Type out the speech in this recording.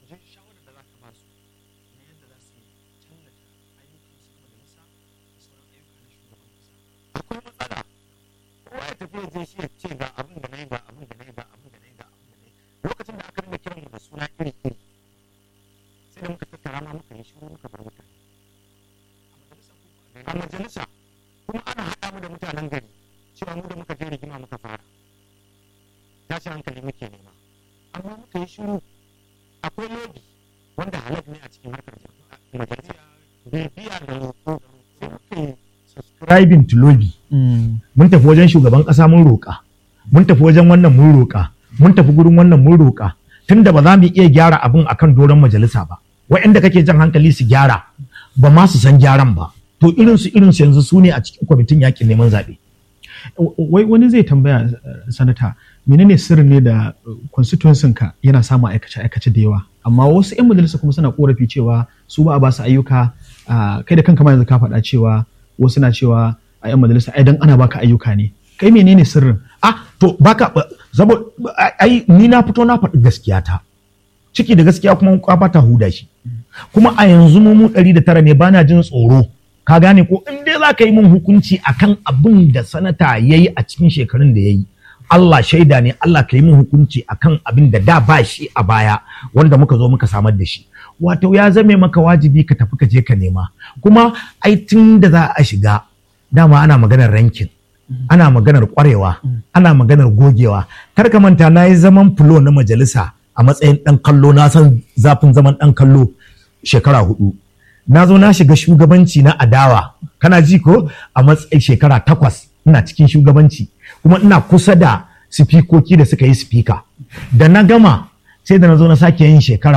ji shawarar da za ka ba su na yadda za su tallata ayyukan su na majalisa da sauran ayyuka na shugaban kasa akwai matsala kowa ya tafi ya je shi ya ce ga abin da na yi ga abin da na yi ga abin da na yi ga abin da na yi lokacin da aka rinka kiran mu da suna iri iri sai da muka tattara ma muka yi shiru muka bar mutane a majalisa ko a majalisa a gani kuma ana haɗa mu da mutanen gari cewa mu da muka je rigima muka fara tashin hankali muke nema amma muka yi shiru akwai lobby wanda halal ne a cikin harkar majalisa bibiya da roƙo sai muka yi subscribing to lobby mun tafi wajen shugaban ƙasa mun roƙa mun tafi wajen wannan mun roƙa mun tafi gurin wannan mun roƙa tunda ba za mu iya gyara abin akan doron majalisa ba waɗanda kake jan hankali su gyara ba ma su san gyaran ba to irin su irin su yanzu su ne a cikin kwamitin yakin neman zaɓe wai wani zai tambaya eh, sanata menene sirrin ne da constituency ka yana samun aikace aikace da yawa amma wasu 'yan majalisa kuma suna korafi cewa su ba a ba su ayyuka ah, kai da kanka ma yanzu ka faɗa cewa wasu na cewa a 'yan majalisa ai dan ana baka ayyuka ne kai menene sirrin ah to baka saboda ai ni na fito na faɗi gaskiya ta ciki da gaskiya kuma kwafa ta huda shi kuma a yanzu mu mu ɗari da tara ne bana jin tsoro ka gane ko in dai za ka yi min hukunci akan abin da sanata ya yi a cikin shekarun da ya yi Allah shaida ne Allah ka yi min hukunci akan abin da da ba shi a baya wanda muka zo muka samar da shi wato ya zame maka wajibi ka tafi ka je ka nema kuma ai tun da za a shiga dama ana maganar rankin ana maganar kwarewa ana maganar gogewa kar ka manta na yi zaman fulo na majalisa a matsayin ɗan kallo na san zafin zaman ɗan kallo shekara hudu na zo na shiga shugabanci na adawa kana ji ko a matsayin shekara takwas ina cikin shugabanci kuma ina kusa da sifikoki da suka yi sifika da na gama sai da na zo na sake yin shekara